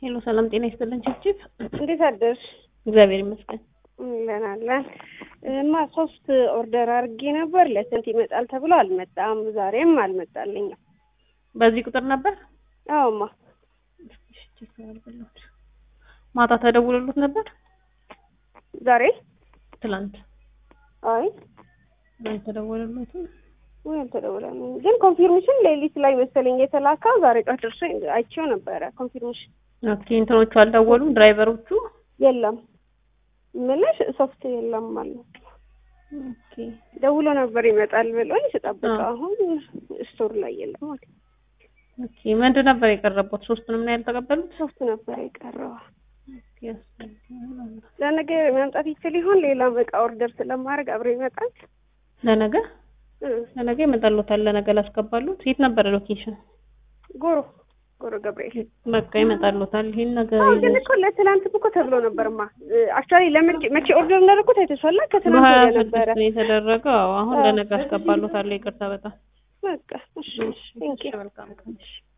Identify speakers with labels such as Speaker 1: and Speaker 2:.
Speaker 1: ሄሎ ሰላም ጤና ይስጥልን ችብችብ
Speaker 2: እንዴት አደርሽ?
Speaker 1: እግዚአብሔር ይመስገን
Speaker 2: አለን አለን። እማ ሶስት ኦርደር አድርጌ ነበር ለስንት ይመጣል ተብሎ አልመጣም። ዛሬም አልመጣልኝም።
Speaker 1: በዚህ ቁጥር ነበር
Speaker 2: አዎማ
Speaker 1: ማታ ተደውሎሎት ነበር
Speaker 2: ዛሬ
Speaker 1: ትላንት
Speaker 2: አይ
Speaker 1: ትላንት ተደውሎሎት
Speaker 2: ወይ አልተደወለም። ግን ኮንፊርሜሽን ሌሊት ላይ መሰለኝ የተላከው ዛሬ ጠዋት ደርሶ አይቼው ነበረ። ኮንፊርሜሽን
Speaker 1: ኦኬ እንትኖቹ አልደወሉም ድራይቨሮቹ
Speaker 2: የለም ምልሽ ሶፍት የለም ማለት ነው።
Speaker 1: ኦኬ
Speaker 2: ደውሎ ነበር ይመጣል ብሎኝ ስጠብቀው አሁን ስቶር ላይ የለም ማለት ነው።
Speaker 1: ኦኬ ምንድን ነበር የቀረቡት? ሶስቱንም ነው ያልተቀበሉት?
Speaker 2: ሶፍት ነበር የቀረው።
Speaker 1: ኦኬ ያስፈልጋል።
Speaker 2: ለነገ መምጣት ይችል ይሆን? ሌላም እቃ ኦርደር ስለማድረግ አብሮ ይመጣል።
Speaker 1: ለነገ
Speaker 2: እ
Speaker 1: ለነገ ይመጣሉታል። ለነገ ላስገባሉት። የት ነበረ ሎኬሽን?
Speaker 2: ጎሮ ጎሮ ገብርኤል
Speaker 1: በቃ ይመጣሉታል። ይሄን ነገር
Speaker 2: አዎ ግን እኮ ለትናንት እኮ ተብሎ ነበርማ። አክቹዋሊ ለመቼ መቼ ኦርደር እንዳደረኩት አይተሻላ? ከትናንት
Speaker 1: በሀያ
Speaker 2: ወዲያ ነበረ።
Speaker 1: ስድስት ነው የተደረገው። አዎ፣ አሁን
Speaker 2: አዎ።
Speaker 1: ለነገ አስገባሉታል። ይቅርታ በጣም
Speaker 2: በቃ እሺ፣ ቴንክ ዩ
Speaker 1: መልካም ቀን። እሺ